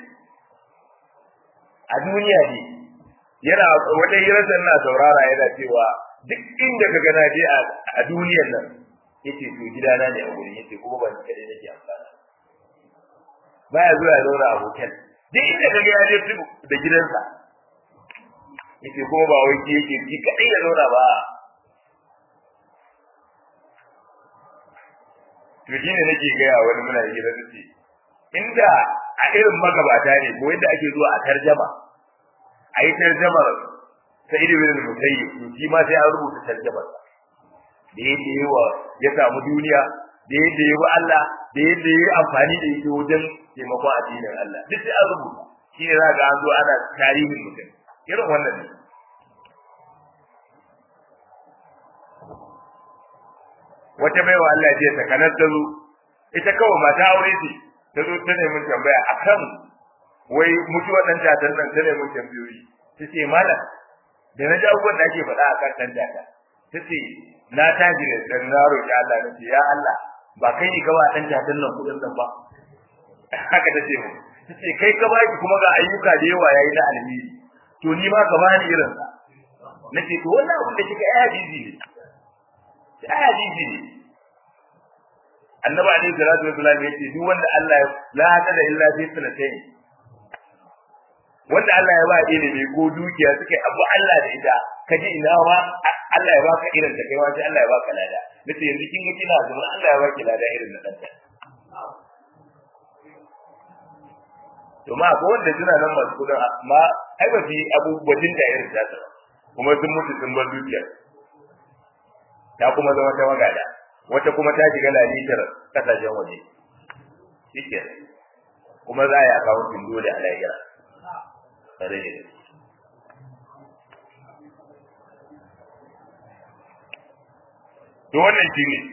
a duniya ne yana wata hirarsa na saurara yana cewa duk inda ka gana je a duniyar nan yace to gidana ne a gurin yace kuma ban kare nake amfana baya zuwa ya zauna a hotel duk inda ka ga ya je da gidansa yace kuma ba wai ki yake ji kadai ya zauna ba to shine nake gaya wani muna hira da ce inda a irin magabata ne ko yadda ake zuwa a tarjama a yi tarjamar sai da bin musayyib to shi ma sai an rubuta tarjamar da yadda yi wa ya samu duniya da yadda yi wa Allah da yadda yi amfani da ita wajen taimakon addinin Allah duk sai an rubuta shi ne za ga an zo ana tarihin mutum irin wannan ne wata baiwa Allah ce ta kanar ta zo ita kawai mata aure ce ta zo ta nemi tambaya akan wai mutuwar dan tatan nan ta nemi tambayoyi ta ce malam da na ji abubuwan da ake faɗa akan dan tata ta ce na taji da dan na roƙi Allah na ce ya Allah ba kai ne gaba dan tatan nan kudin nan ba haka ta ce mu ta ce kai ka baki kuma ga ayyuka da yawa yayi na alheri to ni ma ka bani irin sa nace to wannan abin da kika aya bizi ne aya bizi ne annabi alaihi salatu wasallam yace duk wanda Allah la hada illa fi sanatayn wanda Allah ya ba ilimi ko dukiya suka abu Allah da ita kaji ina ma Allah ya baka irin ta kai sai Allah ya baka lada nace yanzu kin ga kina zuwa Allah ya baki lada irin na danta to ma ko wanda suna nan masu kudin amma ai ba fi abubuwan da irin ta kuma sun mutu sun bar dukiya ta kuma zama ta magada wata kuma ta shiga lalitar kasashen waje shike kuma za a yi akawuntin dole a lahira tare da to wannan shi ne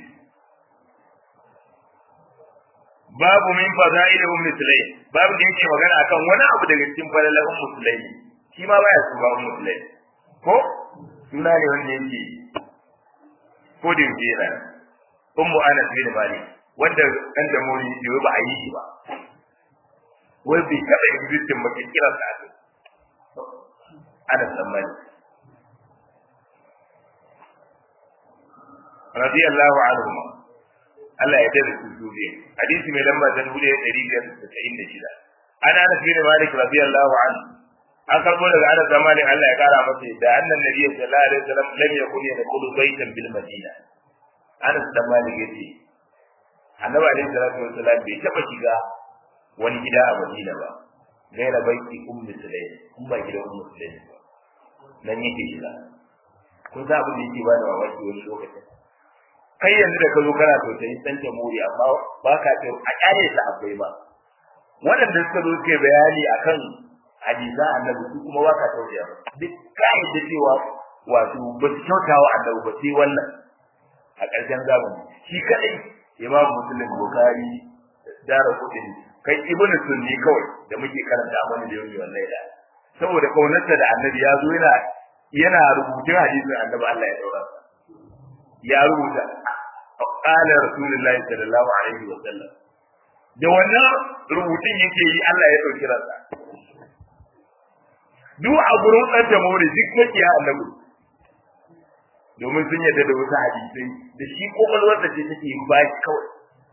babu min fada'il ummi sulaim babu da yake magana akan wani abu daga cikin falalan ummu sulaim shi ma baya su ba ummu sulaim ko suna ne wanda yake ko da yake yana ummu anas bin malik wanda dan da mori bai ba a yi shi ba wai bai taɓa existing ba kiran sa ake anas bin malik radiyallahu anhu Allah ya dade su duniya hadisi mai lamba ta dubu ɗaya ɗari biyar da tasa'in da shida ana anas bin malik radiyallahu anhu an karbo daga anas bin malik Allah ya kara masa da annan nabiyyi sallallahu alaihi wasallam lam yakun yadkhulu baytan bil madina anas bin malik yace annabi alaihi salatu wasallam bai taba shiga wani gida a madina ba gaira baiti ummu sulaim kun ba gidan ummu sulaim ba nan yake shiga kun sa abin da yake ba da mamaki wani lokacin kai yanzu da ka zo kana tausayin san jamhuri amma ba ka ce a kyale ta akwai ba waɗanda suka zo suke bayani akan hadisa annabi su kuma ba ka tausaya ba duk kai da cewa wato ba su kyauta wa annabi ba sai wannan a ƙarshen zamani shi kadai imam muslim bukhari dara kudin kai ibn sunni kawai da muke karanta mana da yau wallahi da saboda kaunarsa da annabi ya zo yana yana rubutun hadisin annabi Allah ya daura ya rubuta qala rasulullahi sallallahu alaihi wa sallam da wannan rubutun yake yi Allah ya dauki ransa duk a gurin dan da mawri duk yake ya annabi domin sun yadda da wasu hadisai da shi kokolwar da ce take yin baki kawai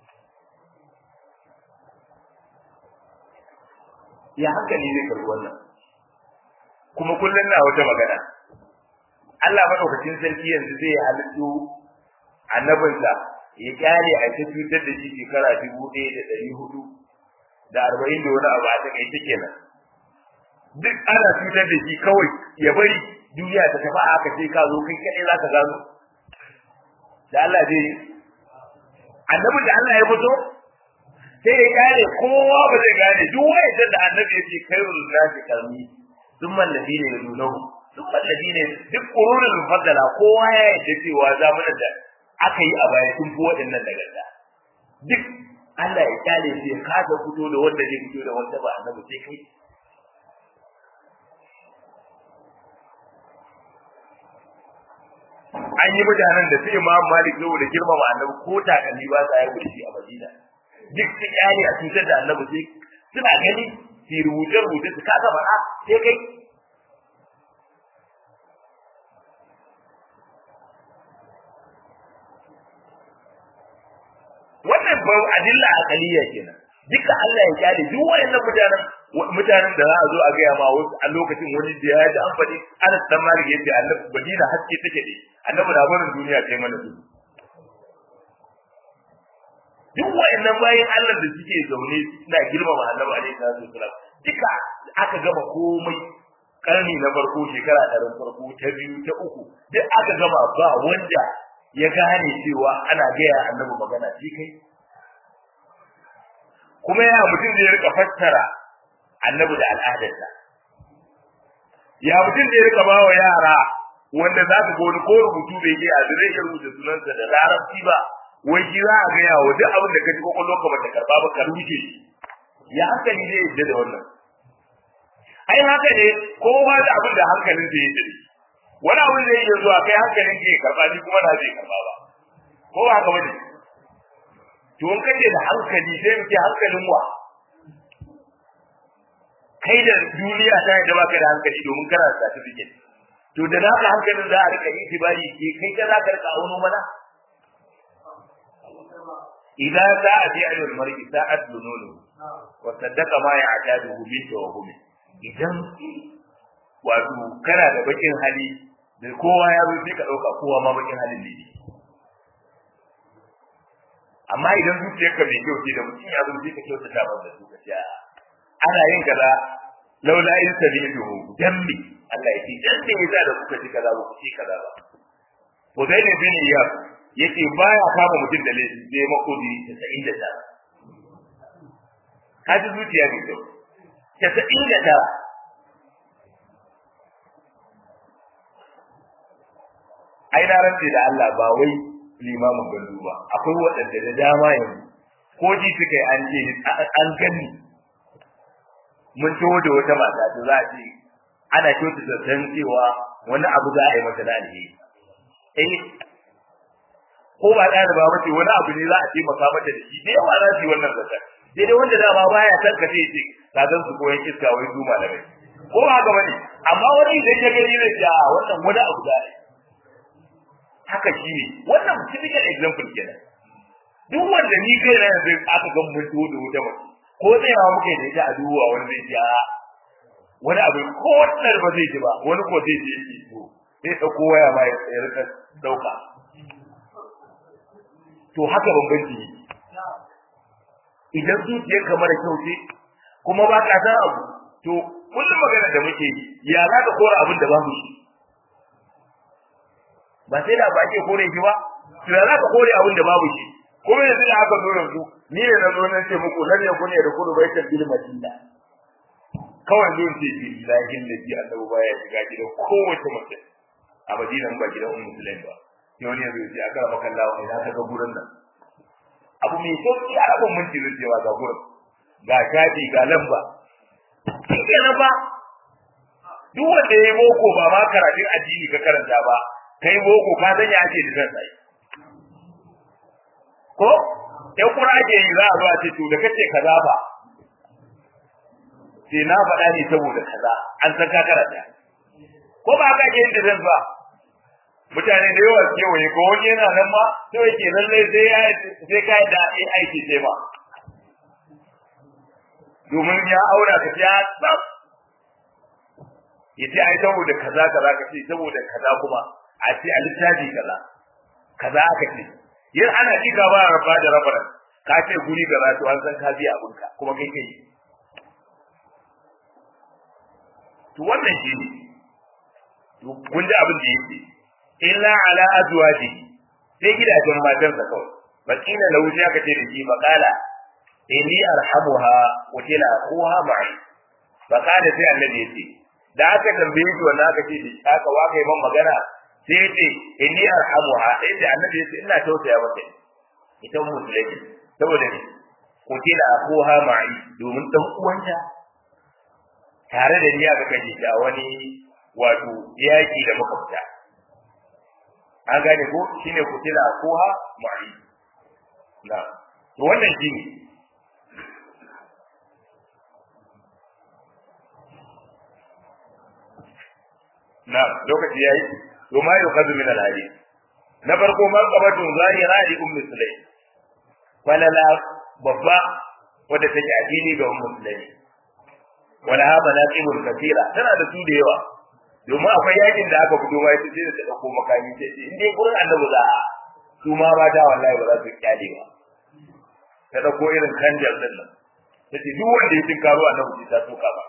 ya hankali zai karbi wannan kuma kullum na wata magana Allah madaukakin sarki yanzu zai halittu annabinsa ya kyale a ta cutar da shi shekara dubu ɗaya da ɗari hudu da arba'in da wani abu a takaice kenan duk ana cutar da shi kawai ya bari duniya ta tafi aka ce ka zo kai kaɗai za ka gano da Allah zai annabin da Allah ya fito sai ya gane kowa ba zai gane duk wanda da annabi ya ce khairul nasi kalmi thumma alladhina yalunahu thumma alladhina duk qurunul mufaddala kowa ya yarda cewa zamanin da aka yi a baya sun fi waɗannan daga da duk Allah ya kyale shi ya kasa fito da wanda zai fito da wanda ba annabi sai kai an yi mutanen da su imam malik yau da girmama annabi ko takalmi ba sa yi shi a madina duk su kyale a cutar da annabi sai suna gani su rubuce rubuce su kasa faɗa sai kai wannan ba adilla aqaliya kenan duka Allah ya kyale duk wayannan mutanen mutanen da za a zo a gaya ma wasu a lokacin wani da ya ji an faɗi Anas dan Malik yace annabi Madina haske take ne annabi da barin duniya kai mana su duk wayannan bayan Allah da suke zaune suna girmama annabi alaihi salatu wasalam duka aka gama komai karni na farko shekara ɗarin farko ta biyu ta uku duk aka gama ba wanda ya gane cewa ana gaya annabi magana shi kai kuma ya mutum da ya rika fassara annabi da al'adarsa ya mutum da ya rika ba wa yara wanda za su goni ko rubutu bai yi a zai iya rubuta sunansa da larabci ba wai shi za a gaya wa duk abin da ka ji kwakwalwa ka bata karba ba ka rubuce ya hankali zai yadda da wannan ai haka ne kowa da abin da hankalin zai yadda wani abin zai iya zuwa kai hankalin ke karba ni kuma na zai karba ba ko ba haka bane to in kace da hankali sai mu ce hankalin wa kai da duniya ta yadda baka da hankali domin kana da certificate to da naka hankalin za a rika itibari ke kai ka za ka rika auno mana idan sa'a fi ayyul mar'i sa'at dununu wa saddaqa ma ya'taduhu min tawhumi idan wato kana da bakin hali da kowa ya zo sai ka dauka kowa ma bakin halin ne amma idan zuciyarka mai kyau ce da mutum ya zo sai ka kyautata masa su ka ce ana yin kaza laula in sabiluhu dambi Allah ya ce dan da yasa da kuka ci kaza ba ku ci kaza ba Hudayl bin Iyad yace baya kama mutum da laifi sai makodi 99 kaji zuciya mai kyau 99 ai na rantse da Allah ba wai limamin gandu ba akwai waɗanda da dama yanzu ko ji suka yi an ce an gani mun taho da wata mata da za a ce ana kyautata san cewa wani abu za a yi mata da alheri eh ko ba ɗaliba ba ce wani abu ne za a taimaka mata da shi da yawa za su yi wannan zakar sai dai wanda dama baya san ka sai ce ka san su koyan iska wai su malamai ko ba haka bane amma wani idan ya gani zai ce a wannan wani abu za a yi haka shi ne wannan typical example kenan duk wanda ni kai na yanzu aka ga mun to da wuta mace ko tsayawa muke da ita a duwa wani zai ji a wani abu ko wannan ba zai ji ba wani ko zai ji shi to sai dauko waya ma ya rika dauka to haka bambanci ne idan zuciyar kamar kyau ce kuma ba ka san abu to kullum magana da muke yi ya za ka kora abin da babu shi ba sai da ba ake kore shi ba to da za ka kore abin da babu shi kuma yanzu da aka zo yanzu ni ne na zo na ce muku nan ne ku ne da kudu bai tabbil madina kawai zo ce bi lakin da ji annabi baya shiga gidan kowace mace a madina ba gidan ummu sulaim ba sai wani yanzu ya aka maka Allah wani na ga gurin nan abu mai sauki a rabin minti zai cewa ga gurin ga shafi ga lamba shi na ba duk wanda ya yi boko ba ma karatun addini ka karanta ba kai boko ka san ya ake da sai ko in kuma ake yi za a zo a ce to da kace kaza ba sai na faɗa ne saboda kaza an san ka karanta ko ba ka yin da zan ba mutane da yawa kewaye ko wani yana nan ma to yake lalle sai ya sai ka da aiki sai ba domin ya aura ka ya tsaf yace ai saboda kaza kaza ka ce saboda kaza kuma a ce a littafi kaza kaza aka ce yin ana ji ka ba rabba da rabaran ka ce guri kaza to an san ka biya abinka kuma kai kai to wannan shi ne to kun ji abin da yake illa ala azwaji sai gidajen matansa kawai bakina lahu sai aka ce da shi faqala inni arhamuha wa kila akuha ma'i faqala sai annabi yace da aka tambaye shi wannan aka ce da aka waka yi man magana sai yace inni arhamuha sai da annabi yace ina tausaya mata ita musulmi saboda ne ko kila akuha ma'i domin dan uwanta tare da ni aka kaje ta wani wato yaki da muka fita an gane ko shine kutila akuha ma'i na to wannan shine na lokaci yayi to ma yukhadhu min al-hadith na farko marqabatun zahira li ummi sulaim falala babba wadda take addini ga ummu sulaim wala ha manaqibun kathira tana da su da yawa domin akwai yakin da aka fito mai sai da ta dauko makami ce in dai gurin annabi za a su ma ba da wallahi ba za su kyale ba ta dauko irin kanjar din nan tace duk wanda ya tinkaro annabi ta soka ba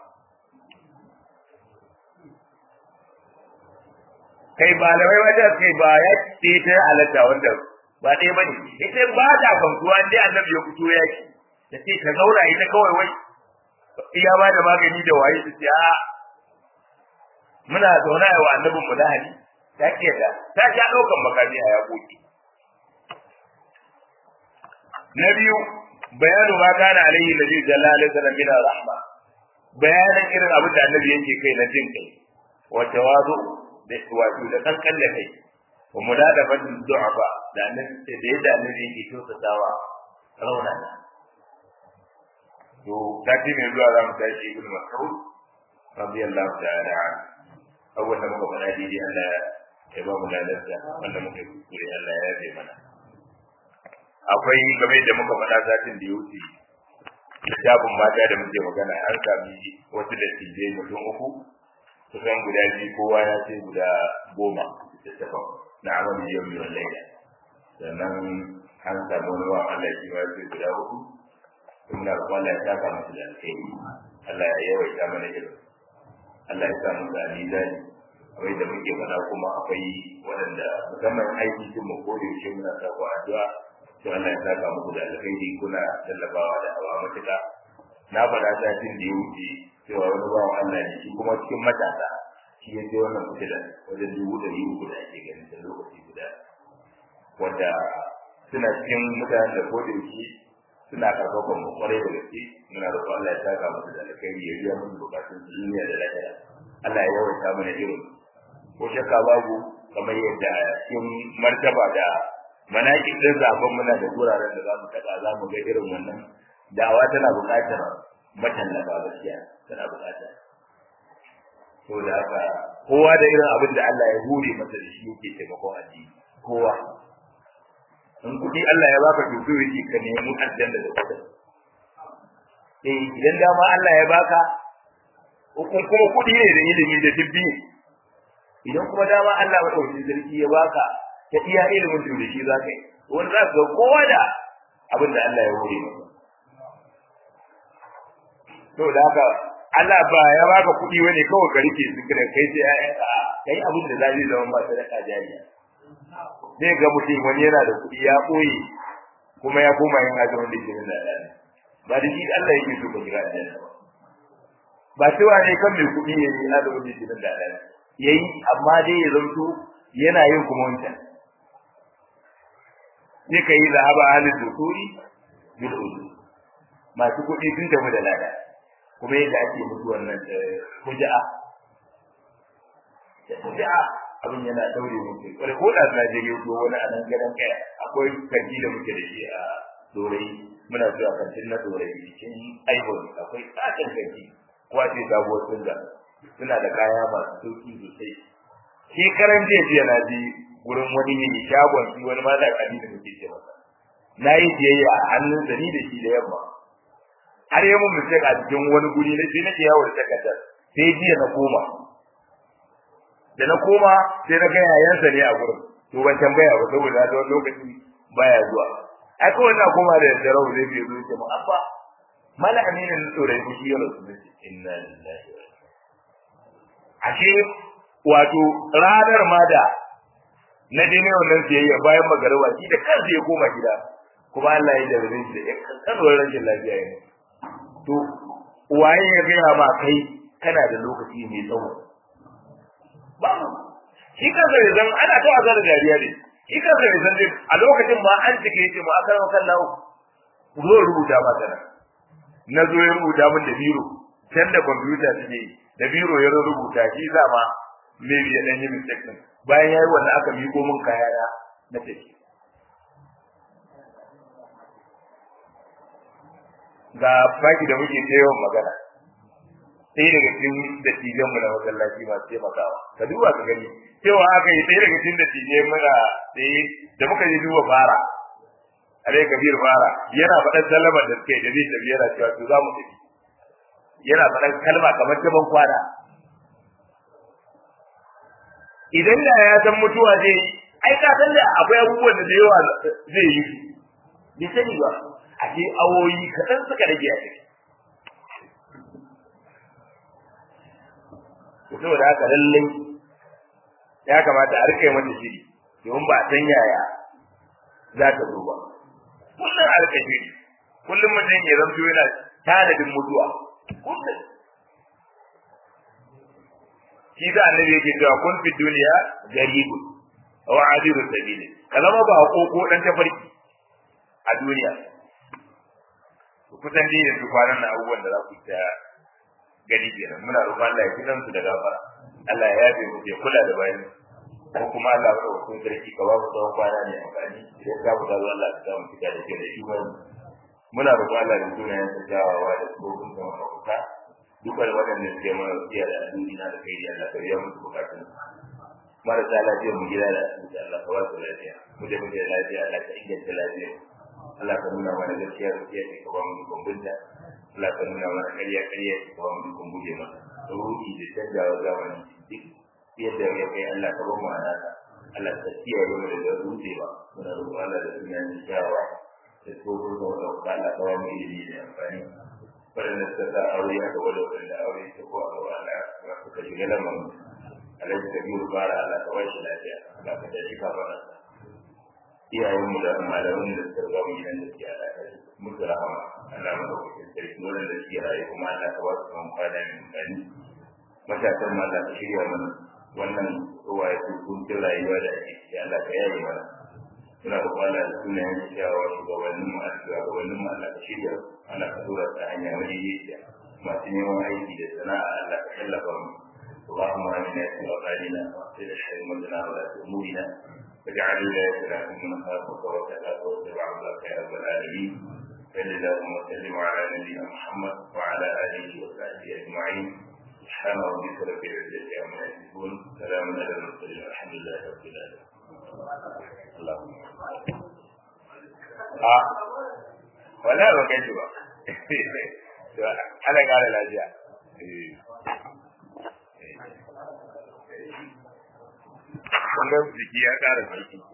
kai malamai wajen kai ba ya ce ta halatta wanda ba ɗaya ba ne ita ba ta kwantuwa dai annabi ya fito yaki ta ce ta zauna ita kawai wai iya ba da magani da waye su ce a muna zauna wa annabin mu lahani ta ke da ta ja ɗaukan makami a yaƙoƙi na biyu bayanu ma kana alaihi nabi sallallahu alaihi wasallam min rahma bayanan irin abin da annabi yake kai na jin kai wa tawazu da wato da kankan da kai wa muladabat du'afa da annabi da yadda annabi yake kyautatawa raunana to sati mai zuwa za mu tashi ibn mas'ud radiyallahu ta'ala an awwal da muka faɗa daidai Allah ya ba mu ladarsa wanda muka yi kuskure Allah ya yabe mana akwai game da muka faɗa satin da ya wuce littafin mata da muke magana an sami wasu da tijai mutum uku kusan guda biyu kowa ya ce guda goma littafin na amalin yau mai laila sannan an samu wani wa Allah shi ma ya ce guda uku muna roƙon Allah ya saka musu da alkhairi Allah ya yawaita mana irin Allah ya sa musu a mizani kamar da muke faɗa kuma akwai waɗanda musamman aiki sun mu kore shi muna sa ku addu'a to Allah ya saka muku da alkhairi kuna tallafawa da awa matuƙa na faɗa satin da ya wuce cewa wani bawan Allah ne shi kuma cikin matasa shi ya ce wannan fitila wajen dubu ɗari uku da ake ganin da lokaci guda wanda suna cikin mutanen da ko da yake suna karfafan mu kwarai da gaske muna roƙon Allah ya saka musu da alkhairi ya biya musu bukatun duniya da lafiya Allah ya yawaita mana irin ko shakka babu kamar yadda cikin martaba da manaki din zaben muna da guraren da za mu taɓa za mu ga irin wannan da'awa tana buƙatar matallafa gaskiya tana buƙatar to da haka kowa da irin abin da Allah ya hure masa da shi yake taimakon addini kowa in kuɗi Allah ya baka to kai yake ka nemi aljanna da kuɗi eh idan dama Allah ya baka hukun kuma kuɗi ne da ilimi da dubbi idan kuma dama Allah ya dauki sarki ya baka ta iya ilimin to da shi zaka yi wanda za ka kowa da abin da Allah ya hore maka to da haka Allah ba ya baka kuɗi wani kawai ka rike su kai sai ayyanka kai abin da zai zama ba sadaka jariya zai ga mutum wani yana da kuɗi ya ɓoye kuma ya koma yin azumin da jirin da ɗaya ba da shi Allah yake so ka jira ɗaya ba ba cewa ne kan mai kuɗi ya yi azumin da jirin da ɗaya ya yi amma dai ya zanto yana yin kuma wancan sai ka yi zahaba halin dukuri bil uzu masu kuɗi sun tafi da lada kuma yadda ake mutu wannan fuja'a da fuja'a abin yana daure mutu kwarai ko da na je yau wani a nan gadon kaya akwai kanti da muke da shi a dorai muna zuwa kantin na dorai cikin ivory akwai tsakin kanti ko a ce sabuwar sunga suna da kaya masu sauki sosai shekaran jiya jiya na je wurin wani mai shagon shi wani mata kadi da muke ce masa na yi biyayya a hannun da ni da shi da yamma har yi mun mistake a cikin wani guri na sai nake yawo da takardar sai jiya na koma da na koma sai na ga yayansa ne a gurin to ban tambaya ba saboda da wani lokaci baya zuwa ai ko wannan koma da darau zai bi zo ce mu abba mala aminin tsorai ku shi yaro sun ce inna lillahi wa ashe wato ranar ma da na dai wannan siyayya bayan magarawa shi da kansa ya koma gida kuma Allah ya jarabe shi da kankanuwar rashin lafiya ne to waye ya gaya ma kai kana da lokaci mai tsawo babu shi kansa bai zan ana ta wasa da dariya ne shi kansa bai zan a lokacin ma an cike yake ma akan kan lawo zo rubuta ma sana na zo ya rubuta min da biro can da kwamfuta suke da biro ya rubuta shi za ma maybe ya dan yi mistake din bayan yayi wannan aka miko min kaya na na tafi ga baki da muke ta yawan magana sai daga cikin dattijan mu na masallaci masu taimakawa ka duba ka gani cewa aka yi sai daga cikin dattijai muna sai da muka yi duba fara alai kabir fara yana faɗan sallama da suke da zai tafi yana cewa to za mu tafi yana faɗan kalma kamar ta ban kwana idan da ya san mutuwa zai yi ai ka san da akwai abubuwan da da yawa zai yi bai sani ba a ce awoyi kaɗan suka rage a ciki saboda haka lallai ya kamata a rika mata shiri domin ba a san yaya za ta zo ba kullum a rika shiri kullum mutum ya zamto yana tanadin mutuwa kullum shi da annabi yake cewa kun fi duniya garibun aw adiru sabili kalama ba ko ko dan tafarki a duniya kusan dai yanzu kwanan na abubuwan da za ku ta gani kenan muna roƙon Allah ya kidan su da gafara Allah ya yafe mu ya kula da bayan ko kuma Allah ya roƙo kun sarki ka ba mu tsawon kwana ne amfani idan ka mu dawo Allah ya sa mu fita da ke da imani muna roƙon Allah da sunayen sa jawawa da tsohon da mafuka dukkan waɗanda suke mana wasiya da addini na da kai da Allah ka biya musu bukatun marasa lafiya mu gida da asibiti Allah ka ba su lafiya mu da muke da lafiya Allah ka inganta lafiya Allah ka nuna mana gaskiya gaskiya ce ka ba mu dukkan bunta Allah ka nuna mana ƙarya ƙarya ce ka ba mu dukkan guje masa ruhi da canjawa zamani duk yadda ya kai Allah ka ba mu anaka Allah ka kiyaye mu daga rudewa muna roƙon Allah da sunan shawa da tsohon da wanda Allah ka ba mu ilimi da amfani waɗanda suka sa aure aka wada waɗanda aure ta ko a gaba Allah ka suka shiga lamarin alhaji kabiru fara Allah ka bashi lafiya Allah ka tashi ka fara iyayenmu da malamin da suka zama gidan da suke alaƙa musu rahama Allah mana kuɗin sarki wurin da suke rayu kuma Allah ka ba su kan kwana mai mutane matasan ma Allah ka shirya mana wannan ruwa ya kuntun rayuwa da ake ciki Allah ka yaye mana suna da kwana da sunayen cewa shugabannin mu a shugabannin mu Allah ka shirya ana ka tura ta hanya wani yake masu neman aiki da sana'a Allah ka tallafa mu اللهم امنا في اوطاننا واغفر حرمتنا ولا امورنا واجعل ولايتنا في من خافك وتلاك واتبع عبدك يا رب العالمين صل اللهم وسلم على نبينا محمد وعلى اله وصحبه اجمعين سبحان ربك رب العزه عما يصفون سلام على المرسلين الحمد لله رب العالمين اللهم آه. ولا ba kai ba ana kara lafiya kun ga jiki ya kara sarki